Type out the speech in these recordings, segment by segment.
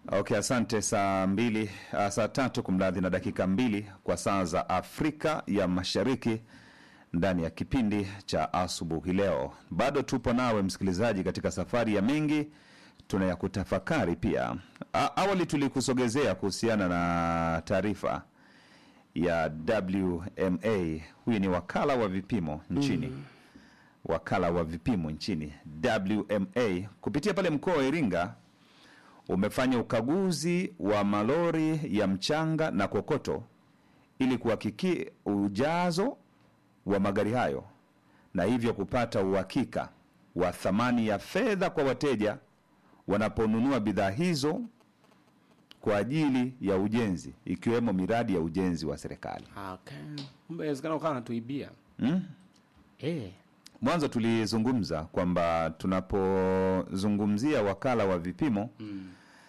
Okay, asante. Saa mbili uh, saa tatu kumradhi, na dakika mbili kwa saa za Afrika ya Mashariki ndani ya kipindi cha asubuhi leo. Bado tupo nawe msikilizaji, katika safari ya mengi tunayakutafakari pia. A, awali tulikusogezea kuhusiana na taarifa ya WMA. Huyu ni wakala wa vipimo nchini wakala wa vipimo nchini WMA kupitia pale mkoa wa Iringa umefanya ukaguzi wa malori ya mchanga na kokoto ili kuhakiki ujazo wa magari hayo na hivyo kupata uhakika wa thamani ya fedha kwa wateja wanaponunua bidhaa hizo kwa ajili ya ujenzi ikiwemo miradi ya ujenzi wa serikali. Okay. Kumbe inawezekana ukawa natuibia. Mm? Eh. Mwanzo tulizungumza kwamba tunapozungumzia wakala wa vipimo Mm.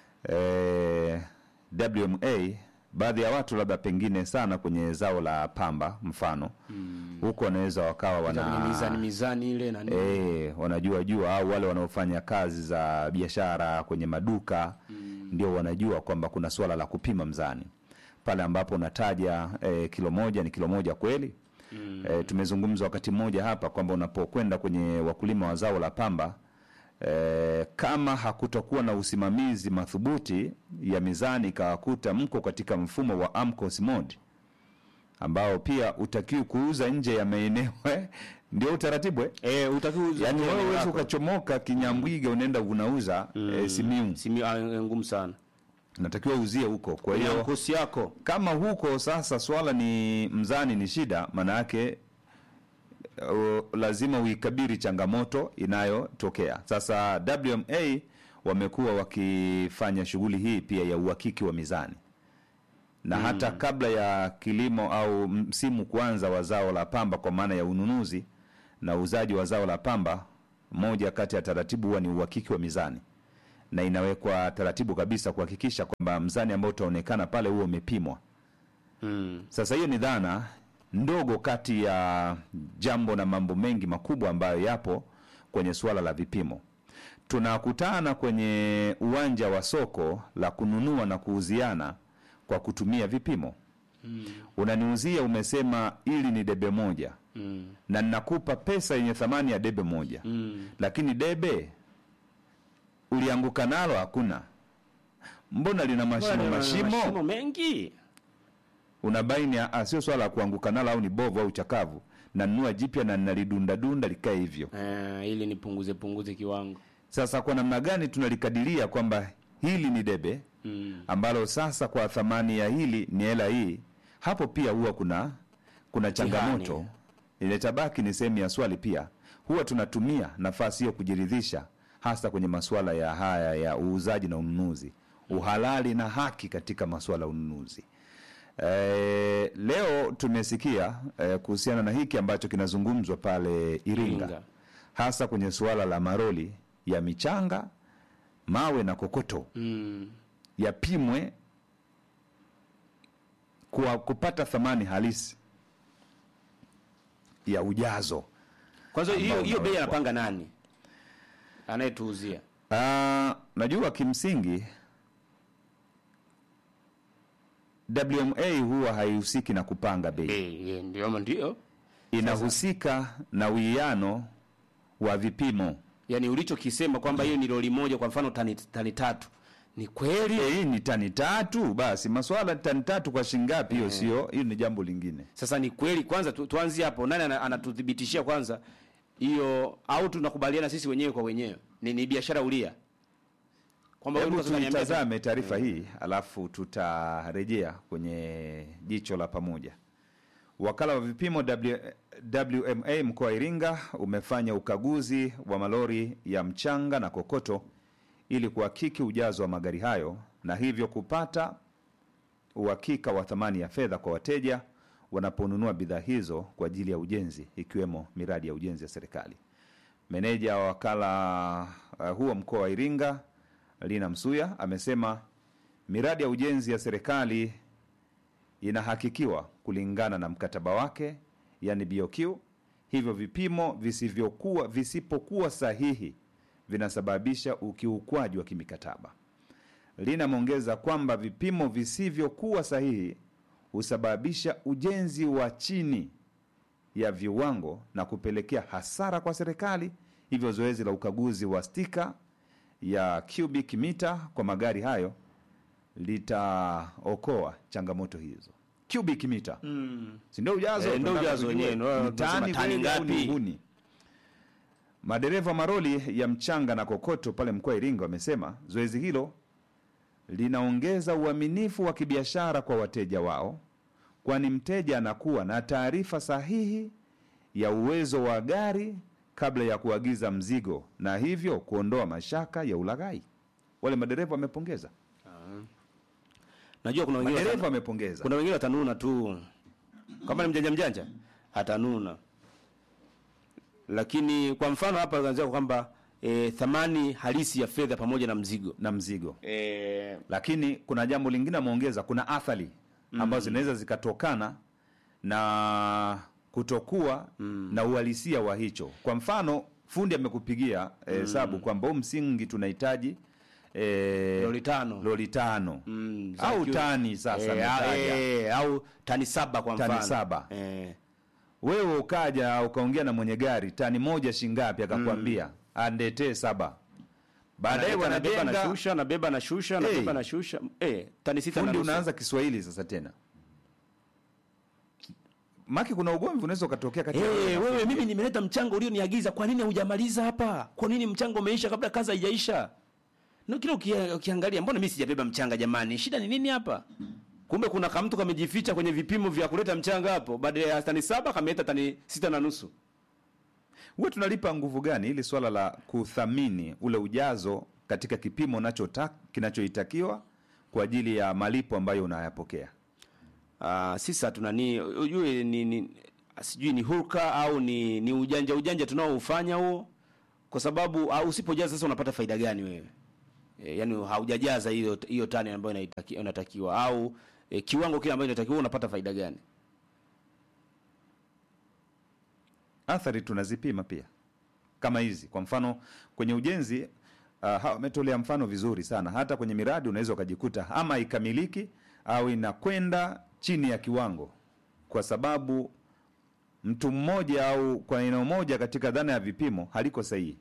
eh, WMA, baadhi ya watu labda pengine sana kwenye zao la pamba mfano Mm. huko wanaweza wakawa Kwenye mizani wana mizani ile na nini. eh, wanajua jua au wale wanaofanya kazi za biashara kwenye maduka ndio wanajua kwamba kuna suala la kupima mzani pale ambapo unataja eh, kilo moja ni kilo moja kweli Mm. E, tumezungumza wakati mmoja hapa kwamba unapokwenda kwenye wakulima wa zao la pamba e, kama hakutokuwa na usimamizi madhubuti ya mizani ikawakuta mko katika mfumo wa AMCOS mode ambao pia utakiwi kuuza nje ya maeneo eh, ndio utaratibu eh? Eh, utakiwa Yaani wewe huwezi ukachomoka Kinyambwiga unaenda unauza eh, Simiu, Simi ah, ngumu sana. natakiwa uzie huko. Kwa Hiyo hiyo kosi yako. kama huko sasa swala ni mzani ni shida, maana yake uh, lazima uikabiri changamoto inayotokea. Sasa WMA wamekuwa wakifanya shughuli hii pia ya uhakiki wa mizani na hata kabla ya kilimo au msimu kuanza wa zao la pamba, kwa maana ya ununuzi na uuzaji wa zao la pamba, moja kati ya taratibu huwa ni uhakiki wa mizani na inawekwa taratibu kabisa kuhakikisha kwamba mzani ambao utaonekana pale huo umepimwa. Mm. Sasa hiyo ni dhana ndogo kati ya jambo na mambo mengi makubwa ambayo yapo kwenye suala la vipimo. Tunakutana kwenye uwanja wa soko la kununua na kuuziana kwa kutumia vipimo. Unaniuzia, umesema ili ni debe moja Mm. na ninakupa pesa yenye thamani ya debe moja Mm. lakini debe ulianguka nalo hakuna, mbona lina mashimo Bwana, mashimo? Mashimo mengi. Unabaini ah, sio swala la kuanguka nalo au ni bovu au chakavu, nanunua jipya na nalidundadunda likae hivyo. Eh, ili nipunguze punguze kiwango. Sasa kwa namna gani tunalikadiria kwamba hili ni debe Mm. ambalo sasa kwa thamani ya hili ni hela hii? Hapo pia huwa kuna kuna changamoto iletabaki ni sehemu ya swali pia. Huwa tunatumia nafasi hiyo kujiridhisha, hasa kwenye masuala ya haya ya uuzaji na ununuzi, uhalali na haki katika masuala ya ununuzi. E, leo tumesikia e, kuhusiana na hiki ambacho kinazungumzwa pale Iringa, Iringa. hasa kwenye suala la maroli ya michanga, mawe na kokoto Mm. yapimwe kwa kupata thamani halisi ya ujazo. Kwanza hiyo Ambao hiyo bei unawekwa. anapanga nani? Anayetuuzia. Ah, najua kimsingi WMA huwa haihusiki na kupanga bei, Eh, eh, ndio ama ndio. inahusika na uwiano wa vipimo. Yaani ulichokisema kwamba hiyo ni lori moja kwa mfano tani, tani tatu. Ni kweli? Eh, Hii ni tani tatu, basi maswala ya tani tatu kwa shilingi ngapi? Hiyo sio, hiyo ni jambo lingine. Sasa ni kweli kwanza tu, tuanzie hapo. Nani ana- anatuthibitishia kwanza hiyo au tunakubaliana sisi wenyewe kwa wenyewe? Ni, ni biashara ulia. Kwamba wewe Hebu ulikuwa unaniambia tu- tuitazame taarifa hii alafu tutarejea kwenye jicho la pamoja. Wakala wa vipimo W, WMA mkoa wa Iringa umefanya ukaguzi wa malori ya mchanga na kokoto ili kuhakiki ujazo wa magari hayo na hivyo kupata uhakika wa thamani ya fedha kwa wateja wanaponunua bidhaa hizo kwa ajili ya ujenzi ikiwemo miradi ya ujenzi ya serikali. Meneja wa wakala uh, huo mkoa wa Iringa Lina Msuya amesema miradi ya ujenzi ya serikali inahakikiwa kulingana na mkataba wake, yani BOQ. Hivyo vipimo visivyokuwa visipokuwa sahihi vinasababisha ukiukwaji wa kimikataba. linameongeza kwamba vipimo visivyokuwa sahihi husababisha ujenzi wa chini ya viwango na kupelekea hasara kwa serikali. Hivyo zoezi la ukaguzi wa stika ya cubic mita kwa magari hayo litaokoa changamoto hizo. Cubic mita Mm. si ndio ujazo? Eh, ndio Tunataka ujazo tujue wenyewe, ndio ni tani tunasema tani kweli au ni ngapi? uhuni. Madereva maroli ya mchanga na kokoto pale mkoa wa Iringa wamesema zoezi hilo linaongeza uaminifu wa kibiashara kwa wateja wao, kwani mteja anakuwa na taarifa sahihi ya uwezo wa gari kabla ya kuagiza mzigo na hivyo kuondoa mashaka ya ulaghai. Wale madereva wamepongeza, Najua kuna wengine madereva wata- wamepongeza. kuna wengine watanuna tu, kama ni mjanja mjanja hatanuna, lakini kwa mfano hapa anzia kwamba e, thamani halisi ya fedha pamoja na mzigo na mzigo e, lakini kuna jambo lingine ameongeza, kuna athari ambazo zinaweza zikatokana na kutokuwa na uhalisia wa hicho. Kwa mfano, fundi amekupigia hesabu kwamba huu msingi tunahitaji eh, loli tano loli tano Mm, za au kiu- tani sasa e, ametaja. e, au tani saba kwa Tani mfano saba. e, Wewe ukaja ukaongea na mwenye gari tani moja shingapi, akakwambia andetee saba, baadaye Analeta, nabeba wanajenga nashusha nabeba nashusha nabeba Hey. nashusha e, tani sita na fundi nusu. unaanza Kiswahili sasa tena, maki kuna ugomvi unaweza ukatokea kati ya Eh, wewe na wewe fundi. mimi nimeleta mchango ulioniagiza, kwa nini hujamaliza hapa? Kwa nini mchango umeisha kabla kazi haijaisha? Na kile ukia- ukiangalia, mbona mimi sijabeba mchanga jamani? Shida ni nini hapa? Kumbe kuna kamtu kamejificha kwenye vipimo vya kuleta mchanga hapo, baada ya tani saba kameleta tani sita na nusu. huwa tunalipa nguvu gani ili swala la kuthamini ule ujazo katika kipimo unachota kinachoitakiwa kwa ajili ya malipo ambayo unayapokea? Ah, sisi hatuna ni ujue ni, ni sijui ni hulka au ni ni ujanja ujanja tunaoufanya huo, kwa sababu au usipojaza sasa unapata faida gani wewe? E, yani haujajaza hiyo hiyo tani ambayo inaitaki- inatakiwa au e, kiwango kile ambacho inatakiwa unapata faida gani? Athari tunazipima pia kama hizi. Kwa mfano kwenye ujenzi uh, hawa wametolea mfano vizuri sana. Hata kwenye miradi unaweza ukajikuta ama haikamiliki au inakwenda chini ya kiwango, kwa sababu mtu mmoja au kwa eneo moja katika dhana ya vipimo haliko sahihi.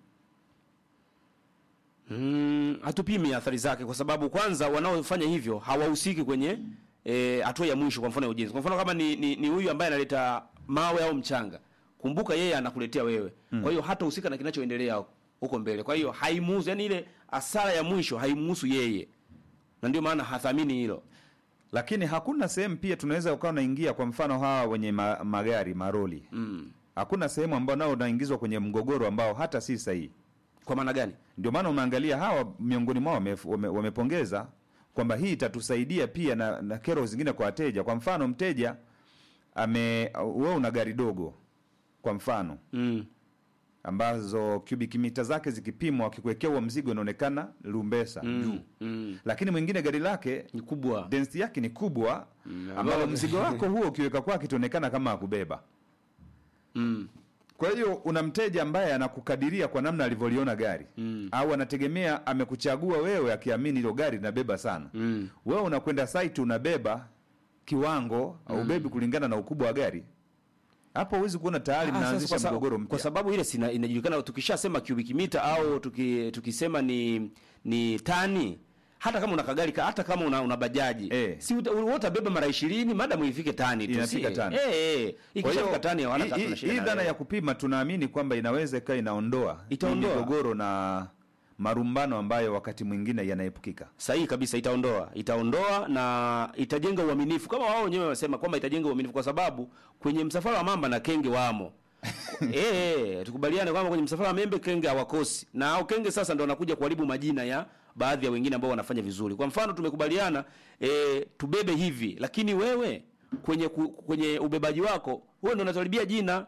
Mm, hatupimi athari zake kwa sababu kwanza wanaofanya hivyo hawahusiki kwenye eh, hatua ya mwisho, kwa mfano ya ujenzi. Kwa mfano kama ni ni, ni huyu ambaye analeta mawe au mchanga, kumbuka yeye anakuletea wewe, kwa hiyo hatahusika na kinachoendelea huko mbele. Kwa hiyo haimuhusu, yani ile hasara ya mwisho haimuhusu yeye, na ndio maana hathamini hilo. Lakini hakuna sehemu pia tunaweza ukawa unaingia, kwa mfano hawa wenye ma, magari maroli Mm. hakuna sehemu ambao nao unaingizwa kwenye mgogoro ambao hata si sahihi. Kwa maana gani? Ndio maana unaangalia hawa miongoni mwao wame- wame- wamepongeza kwamba hii itatusaidia pia na, na kero zingine kwa wateja. Kwa mfano mteja ame wewe una gari dogo kwa mfano Mm. ambazo cubic mita zake zikipimwa, akikuwekea huo mzigo inaonekana lumbesa juu, Mm. lakini mwingine gari lake Ni kubwa. density yake ni kubwa, ambao ambao- mzigo wako huo ukiweka kwake itaonekana kama akubeba. Mm. Kwa hiyo una mteja ambaye anakukadiria kwa namna alivyoliona gari Mm. au anategemea amekuchagua wewe akiamini hilo gari linabeba sana. Mm. Wewe unakwenda site unabeba kiwango au ubebi kulingana na ukubwa wa gari, hapo huwezi kuona tayari Ah, sasa mnaanzisha kwa sa- mgogoro Kwa mpya. sababu ile sina inajulikana tukishasema cubic meter au tuki, tukisema ni ni tani hata kama una kagari ka- hata kama una, una bajaji Eh. si uta- wewe utabeba mara 20 madam ifike tani tu Inafika si- tani. eh eh Kwa ikishafika hiyo tani hawana hii- tatu na hii shida hii na dhana wewe. ya kupima tunaamini kwamba inaweza ikawa inaondoa hii Itaondoa. migogoro na marumbano ambayo wakati mwingine yanaepukika. sahihi kabisa itaondoa itaondoa na itajenga uaminifu kama wao wenyewe wanasema kwamba itajenga uaminifu kwa sababu kwenye msafara wa mamba na kenge wamo eh eh, tukubaliane kwamba kwenye msafara wa membe kenge hawakosi na hao kenge sasa ndio wanakuja kuharibu majina ya baadhi ya wengine ambao wanafanya vizuri kwa mfano tumekubaliana eh, tubebe hivi lakini wewe kwenye ku, kwenye ubebaji wako wewe ndio unatuharibia jina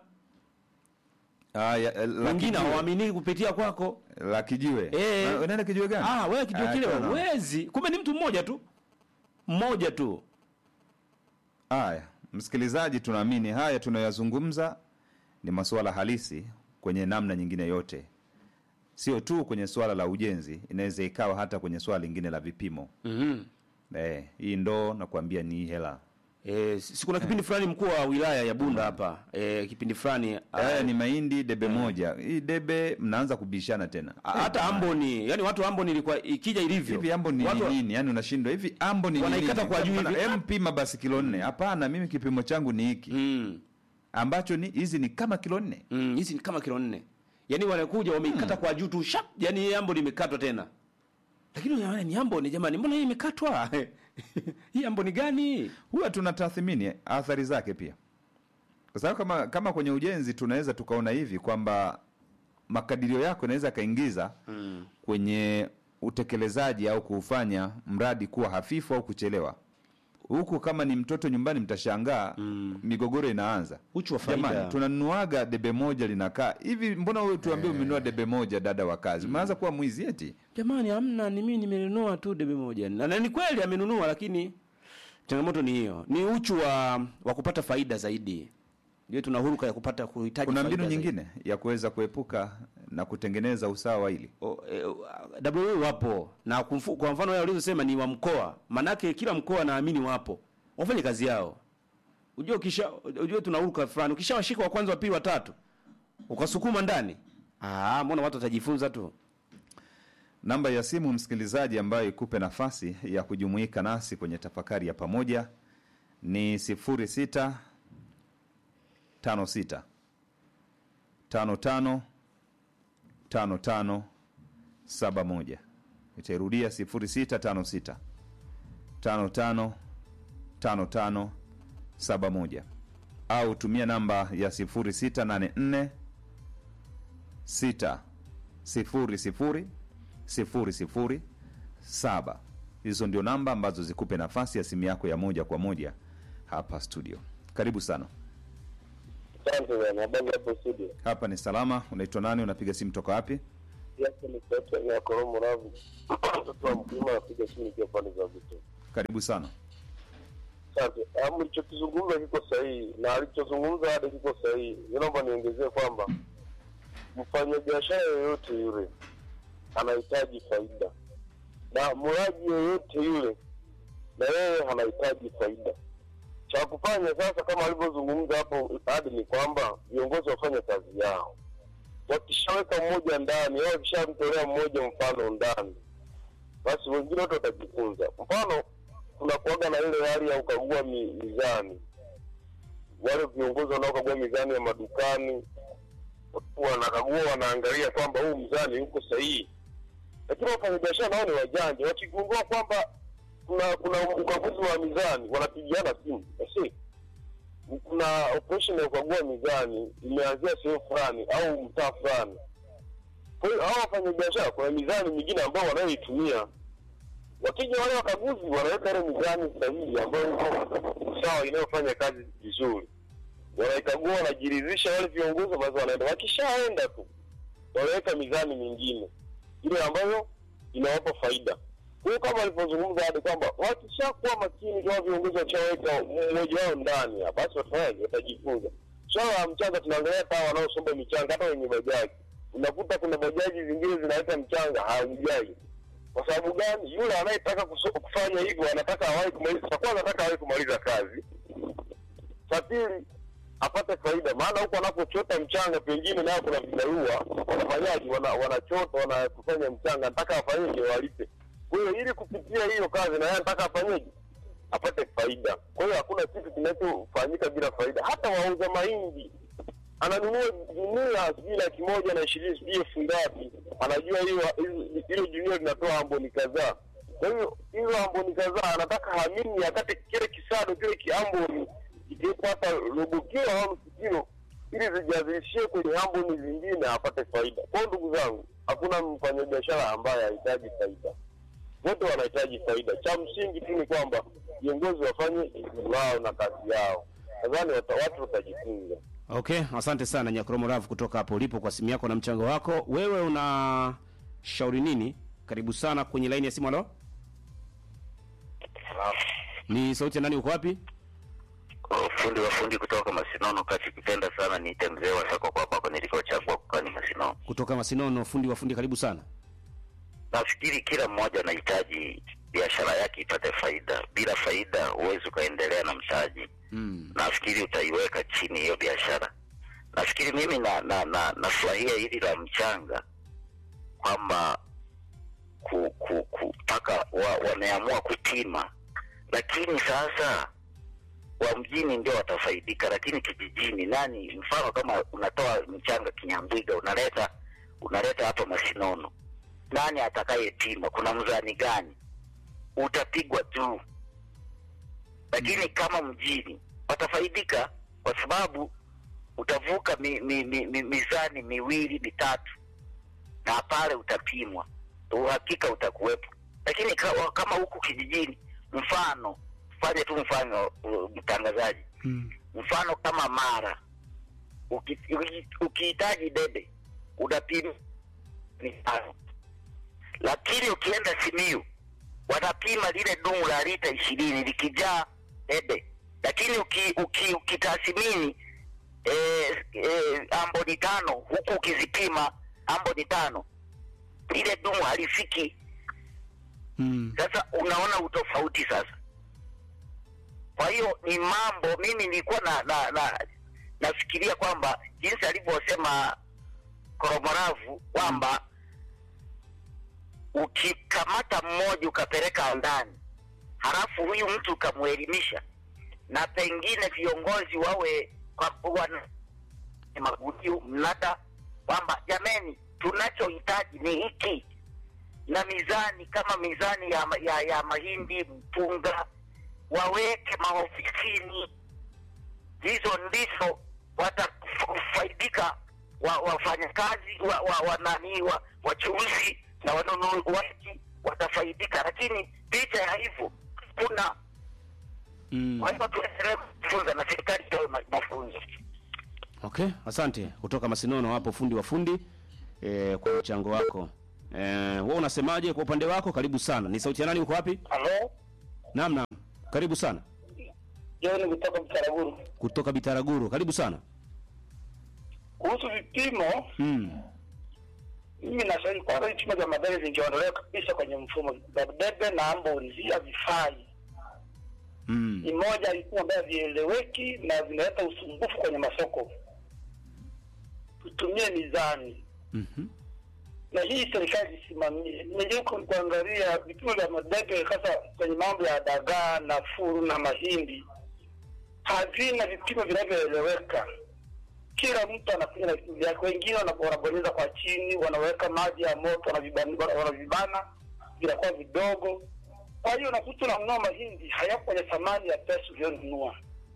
Haya, eh, la wengine kijiwe- hawaaminiki kupitia kwako la kijiwe. Eh. Na- Unaenda kijiwe gani? Ah, wewe kijua Ah, kile tano. huwezi. Kumbe ni mtu mmoja tu. Mmoja tu. Haya, msikilizaji, tunaamini haya tunayoyazungumza ni masuala halisi kwenye namna nyingine yote. sio tu kwenye swala la ujenzi, inaweza ikawa hata kwenye swala lingine la vipimo. Mhm. Eh, hii ndoo nakwambia ni hela. Eh, si kuna kipindi fulani mkuu wa wilaya ya Bunda hapa eh, kipindi fulani Haya ni mahindi debe moja. Hii debe mnaanza kubishana tena. a- hata Amboni, yani watu wa Amboni ilikuwa ikija ilivyo. Hivi ambo ni watu, nini? Yaani unashindwa hivi ambo ni Wanaikata nini? kwa juu Hapana, hivi. em pima basi kilo nne. Hapana, mimi kipimo changu ni hiki. Mm. Ambacho ni hizi ni kama kilo nne. Mm, hizi ni kama kilo nne. Yaani wanakuja wameikata kwa juu tu shap, yani hii Amboni imekatwa tena. Lakini unaona ni Amboni jamani, mbona hii imekatwa? hii Amboni gani? Huwa tunatathmini athari zake pia. Kwa sababu kama kama kwenye ujenzi tunaweza tukaona hivi kwamba makadirio yako inaweza kaingiza Mm. kwenye utekelezaji au kuufanya mradi kuwa hafifu au kuchelewa. Huku kama ni mtoto nyumbani, mtashangaa migogoro inaanza. Uchu wa faida. Jamani, tunanunuaga debe moja linakaa hivi, mbona wewe tuambie umenunua debe moja, dada wa kazi, umeanza kuwa mwizi eti? Jamani, hamna, ni mimi nimenunua tu debe moja. Na, na ni kweli amenunua, lakini changamoto ni hiyo, ni uchu wa wa kupata faida zaidi. Ndio tuna huruka ya kupata kuhitaji Kuna faida mbinu zaidi. nyingine ya kuweza kuepuka na kutengeneza usawa hili. O, e, WA wapo na kumfu, kwa mfano wale ulizosema ni wa mkoa, manake kila mkoa naamini wapo wafanye kazi yao. Unajua ukisha unajua tunaruka fulani, ukishawashika wa kwanza, wa pili, wa tatu ukasukuma ndani, ah, mbona watu watajifunza tu. Namba ya simu msikilizaji, ambayo ikupe nafasi ya kujumuika nasi kwenye tafakari ya pamoja ni 06 56 55 55 71. Itairudia 0656 55 55 71 au tumia namba ya 0684 6 sifuri sifuri sifuri sifuri saba. Hizo ndio namba ambazo zikupe nafasi ya simu yako ya moja kwa moja hapa studio. Karibu sana. Asante bwana, habari hapo studio. Hapa ni salama. Unaitwa nani? Unapiga simu toka wapi? Yake ni sauti ya Koromo Ravu. Mtoto wa mkulima anapiga simu ikiwa pande za vitu. Karibu sana. Asante. Ah, Mlichokizungumza kiko sahihi na alichozungumza hadi kiko sahihi. Naomba niongezee kwamba mfanyabiashara yoyote yule anahitaji faida na mlaji yoyote yule na yeye anahitaji faida. Cha kufanya sasa, kama alivyozungumza hapo hadi, ni kwamba viongozi wafanye kazi yao. Wakishaweka mmoja ndani au wakishamtolea mmoja mfano ndani, basi wengine wote watajifunza. Mfano, kuna kuaga na ile hali ya ukagua mi, mizani. Wale viongozi wanaokagua mizani ya madukani wanakagua, wanaangalia kwamba huu mzani uko sahihi, lakini wafanyabiashara nao ni wajanja. Wakigundua kwamba kuna kuna ukaguzi wa mizani, wanapigiana simu basi kuna operation ya kukagua mizani imeanzia sehemu fulani au mtaa fulani. Kwa hiyo hao wafanyabiashara, kuna mizani mingine ambao wanayoitumia wakija wale wakaguzi wanaweka ile mizani sahihi ambayo iko sawa inayofanya kazi vizuri, wanaikagua, wanajiridhisha wale viongozi, basi wanaenda. Wakishaenda tu wanaweka mizani mingine ile ambayo inawapa faida. Kwa hiyo kama alivyozungumza hadi kwamba wakishakuwa makini kama viongozi wakishaweka mmoja wao ndani, ya, basi watafanyaje? Watajifunza. Swala la mchanga, tunaangalia hata wanaosomba michanga, hata wenye bajaji, unakuta kuna bajaji zingine zinaweka mchanga haujai kwa sababu gani? Yule anayetaka kuso- kufanya hivyo anataka awahi kumaliza, cha kwanza anataka awahi kumaliza kazi, cha pili apate faida, maana huko anapochota mchanga pengine nayo kuna vibarua wanafanyaji, wana, wanachota wanakufanya mchanga, anataka afanyeje? Walipe. Kwa hiyo ili kupitia hiyo kazi, na yeye anataka afanyeje? Apate faida. Kwa hiyo hakuna kitu kinachofanyika bila faida. Hata wauza mahindi ananunua gunia sijui laki moja na ishirini sijui elfu ngapi, anajua hiyo hizo- hilo gunia linatoa amboni kadhaa. Kwa hiyo hizo amboni kadhaa anataka hamini akate kile kisado kile kiamboni ikipata robo kilo au nusu kilo, ili zijazishie kwenye amboni zingine apate faida. Kwa hiyo ndugu zangu, hakuna mfanyabiashara ambaye hahitaji faida, wote wanahitaji faida. Cha msingi tu ni kwamba viongozi wafanye jukumu lao na kazi yao. Nadhani wata- watu watajifunza. Okay, asante sana Nyakromo Rav kutoka hapo ulipo kwa simu yako na mchango wako. Wewe una shauri nini? Karibu sana kwenye laini ya simu. Halo, ni sauti ya nani? Uko wapi? Okay. fundi wa fundi kutoka Masinono kati kipenda sana niite mzee wa soko kwa kwako nilikochagua kukaa ni Masinono. kutoka Masinono, fundi wa fundi, karibu sana. Nafikiri kila mmoja anahitaji biashara yake ipate faida. Bila faida huwezi ukaendelea na mtaji. Mm. Nafikiri utaiweka chini hiyo biashara. Nafikiri mimi na na na nafurahia hili la mchanga kwamba ku, ku, ku, mpaka wa, wameamua kupima, lakini sasa wa mjini ndio watafaidika, lakini kijijini nani? Mfano kama unatoa mchanga Kinyambwiga unaleta unaleta hapa Masinono, nani atakayepima? Kuna mzani gani? Utapigwa tu, lakini kama mjini watafaidika kwa sababu utavuka mi, mi, mi, mi, mizani miwili mitatu, na pale utapimwa, uhakika utakuwepo. Lakini kama, kama huku kijijini, mfano fanye tu mfano uh, mtangazaji Mm. mfano kama Mara uki- uki- ukihitaji debe unapima ni tano, lakini ukienda Simiyu wanapima lile dumu la lita ishirini likijaa debe, lakini uki, uki, ukitathmini eh, eh, amboni tano huku ukizipima amboni tano lile dumu halifiki. Mm. Sasa unaona utofauti sasa. Kwa hiyo ni mambo, mimi nilikuwa na, na, na nafikiria kwamba jinsi alivyosema Koromoravu kwamba ukikamata mmoja ukapeleka ndani, halafu huyu mtu ukamwelimisha, na pengine viongozi wawe kwa wana magudio mnada kwamba jameni, tunachohitaji ni hiki na mizani kama mizani ya, ya, ya mahindi mpunga waweke maofisini. Hizo ndizo watafaidika wa, wafanyakazi wa, wa, wa, nani wa, wachuuzi na wanunuaji watafaidika, lakini licha ya hivyo kuna Mm. kwa hivyo tuendelee kujifunza na serikali itoe ma- mafunzo. Okay, asante kutoka Masinono hapo, fundi wa fundi eh, kwa mchango wako. Eh, wewe unasemaje kwa upande wako? Karibu sana. Ni sauti ya nani? Uko wapi? Halo, Naam, naam. Karibu sana John kutoka Mtaraguru. kutoka Bitaraguru. Karibu sana. Kuhusu vipimo, Mm. mimi nashauri kwanza vipimo vya madebe vingeondolewa kabisa kwenye mfumo. Debe na amboni havifai. Mm. Ni moja ya vipimo ambavyo havieleweki na vinaleta usumbufu kwenye masoko. Tutumie mizani Mhm. na hii serikali isimamie. Nimejaribu kuangalia vipimo vya madebe hasa kwenye mambo ya dagaa na furu na mahindi, havina vipimo vinavyoeleweka. Kila mtu anakuja na vipimo vyake, wengine wana- wanabonyeza kwa chini, wanaweka maji ya moto, wanavibana, wanavibana vinakuwa vidogo. Kwa hiyo unakuta unanunua mahindi hayako kwenye thamani ya pesa uliyonunua.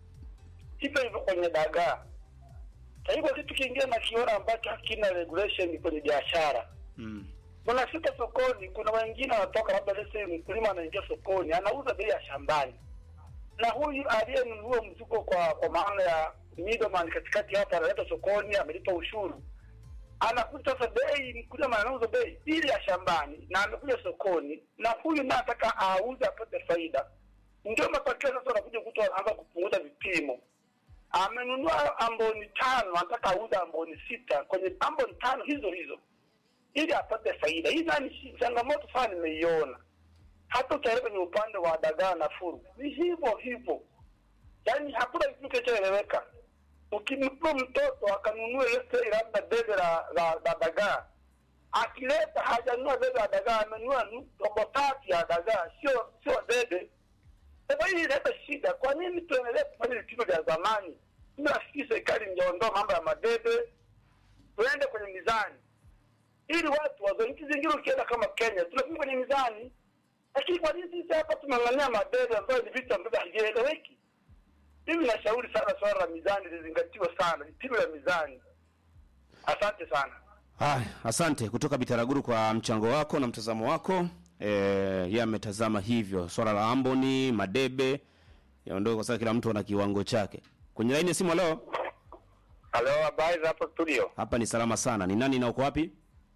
Hivyo hivyo kwenye dagaa. Kwa hivyo kitu kingine nakiona ambacho hakina regulation kwenye biashara Mm. unafika sokoni, kuna wengine wanatoka labda lese, mkulima anaingia sokoni anauza bei ya shambani, na huyu aliyenunua mzigo kwa kwa maana ya middleman katikati hapa analeta sokoni, amelipa ushuru, anakuta sasa bei, mkulima anauza bei ile ya shambani na amekuja sokoni, na huyu naye anataka auze apate faida. Ndio matokeo sasa, unakuja kuta anaanza kupunguza vipimo amenunua amboni tano, anataka auze amboni sita kwenye amboni tano hizo hizo ili apate faida. Hii nani shi- changamoto sana nimeiona. Hata ukiangalia kwenye upande wa dagaa na furu ni hivyo hivyo, yaani hakuna kitu kinachoeleweka. Ukimpa mtoto akanunue lese labda debe la, la, la dagaa, akileta hajanunua debe la dagaa, amenunua nu- robo tatu ya dagaa, sio sio debe. Sasa hii inaleta shida. Kwa nini tuendelee kufanya vipimo vya zamani? Mimi nafikiri serikali ingeondoa mambo ya madebe, tuende kwenye mizani ili watu wazo. Nchi zingine ukienda kama Kenya tunapima kwenye mizani, lakini kwa nini sisi hapa tunang'ang'ania madebe ambayo ni vitu ambavyo havieleweki? Mimi nashauri sana swala la mizani lizingatiwe sana, vipimo vya mizani. Asante sana. Haya, asante kutoka Bitaraguru kwa mchango wako na mtazamo wako. Eh, yeye ametazama hivyo swala la Amboni, Madebe yaondoke kwa sababu kila mtu ana kiwango chake. Kwenye laini ya simu leo, Halo, habari za hapo studio? hapa ni salama sana. Ni nani na uko wapi?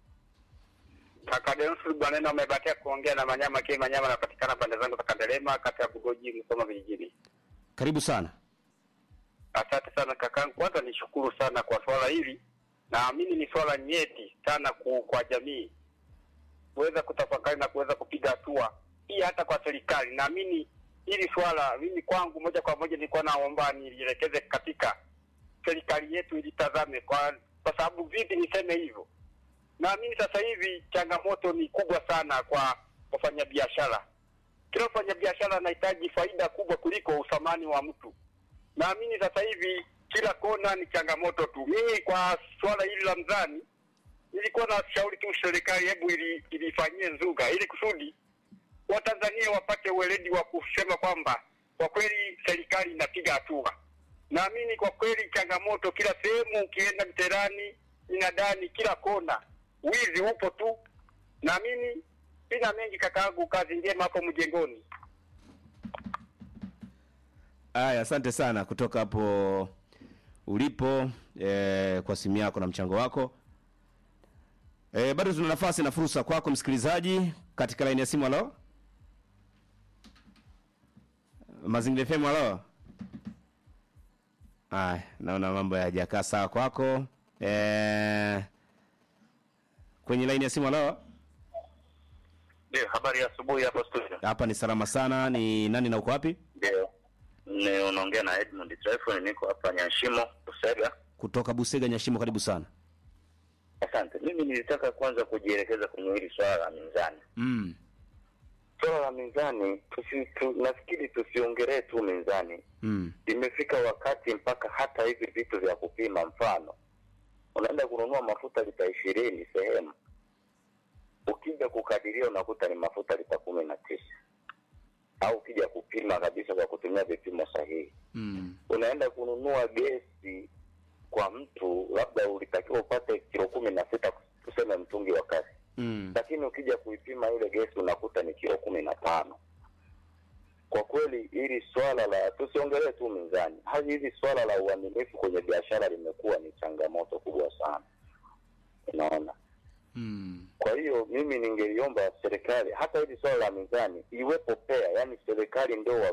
Kaka Deus Bwanena, umebahatika kuongea na Manyama Kii. Manyama anapatikana pande zangu za Kandelema, kata ya Bugoji, Msoma vijijini. Karibu sana. Asante sana kakangu, kwanza nishukuru sana kwa swala hili. Naamini ni swala nyeti sana ku, kwa jamii kuweza kutafakari na kuweza kupiga hatua, pia hata kwa serikali. Naamini hili swala mimi kwangu moja kwa moja nilikuwa naomba nilielekeze katika serikali yetu ilitazame, kwa kwa sababu vipi niseme hivyo? Naamini sasa hivi changamoto ni kubwa sana kwa wafanyabiashara. Kila mfanyabiashara anahitaji faida kubwa kuliko uthamani wa mtu. Naamini sasa hivi kila kona ni changamoto tu. Mimi kwa swala hili la mzani nilikuwa na shauri tu serikali, hebu ili ilifanyie nzuga ili kusudi Watanzania wapate uweledi wa kusema kwamba kwa kweli serikali inapiga hatua. Naamini kwa kweli changamoto kila sehemu, ukienda mterani, inadani, kila kona wizi upo tu. Naamini sina mengi kakaangu, kazi njema hapo mjengoni. Aya, asante sana kutoka hapo ulipo eh, kwa simu yako na mchango wako. Eh, bado tuna nafasi na fursa kwako msikilizaji katika laini ya simu. Halo, Mazingira FM, halo. Aya, naona mambo hayajakaa sawa kwako. Eh, kwenye laini ya simu. Halo, Ndio, habari ya asubuhi hapo studio. hapa ni salama sana. Ni nani na uko wapi? Ndio, ni unaongea na Edmund Tryphon, niko hapa Nyashimo Usega. Kutoka Busega, Nyashimo, karibu sana. Asante. Mimi nilitaka kwanza kujielekeza kwenye hili swala la mizani. Mm. Swala la mizani tusi, tu, nafikiri tusiongelee tu mizani. Mm. Imefika wakati mpaka hata hivi vitu vya kupima, mfano unaenda kununua mafuta lita ishirini sehemu, ukija kukadiria unakuta ni mafuta lita kumi na tisa au ukija kupima kabisa kwa kutumia vipimo sahihi Mm. unaenda kununua gesi kwa mtu labda ulitakiwa upate kilo kumi na sita tuseme mtungi wa kasi Mm. lakini ukija kuipima ile gesi unakuta ni kilo kumi na tano kwa kweli hili swala la tusiongelee tu mizani hadi hili swala la uaminifu kwenye biashara limekuwa ni changamoto kubwa sana unaona Mm. kwa hiyo mimi ningeliomba serikali hata hili swala la mizani iwepo pea, yani serikali ndio wa